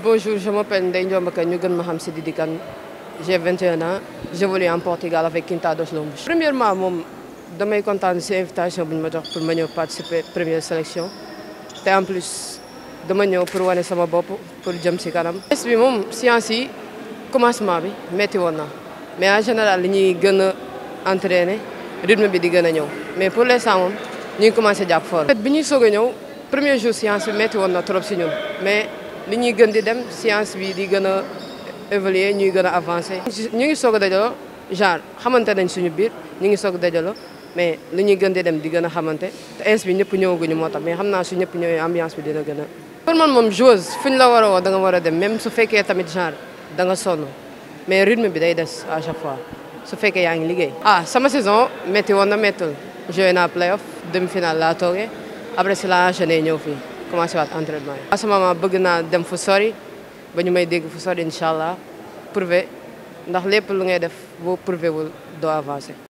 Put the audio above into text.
bonjour, je m'appelle Ndeye Ndiomba Kane, ñu gën ma xam si Didi Kane. J'ai 21 ans, j'évolue en Portugal avec Quintados Lombos. Premièrement, moom damay kontaan si invitation bu ñu ma jox pour ma ñëw participer première sélection te en plus dama ñëw pour wane sama bopp pour jëm si kanam. test bi moom science yi commencement bi metti woon na mais en général li ñuy gën a entraîner rythme bi di gën a ñëw mais pour l'instant moom ñu ngi commencé jàpp fort. bi ñuy soog a ñëw premier jour science bi metti woon na trop si ñun mais li ñuy gën di dem science bi di gën a évoluer ñuy gën a avancer. ñu ngi soog a dajaloo genre xamante nañ suñu biir ñu ngi soog a dajaloo mais li ñuy gën di dem di gën a xamante te ins bi ñëpp ñëwaguñu moo tax mais xam naa su ñëpp ñëwee ambiance bi dina gën a. pour man moom joueuse fu ñu la war a woo da nga war a dem même su fekkee tamit genre da nga sonn mais rythme bi day des à chaque fois su fekkee yaa ngi liggéey. ah sama saison métti woon na méttul joué naa playoff demi finale laa toogee après si la enchaîné ñëw fii commencé waat entraînement yi. à ce moment bëgg naa dem fu sori ba ñu may dégg fu sori incha allah prouver ndax lépp lu ngay def boo prouver wul doo avancer.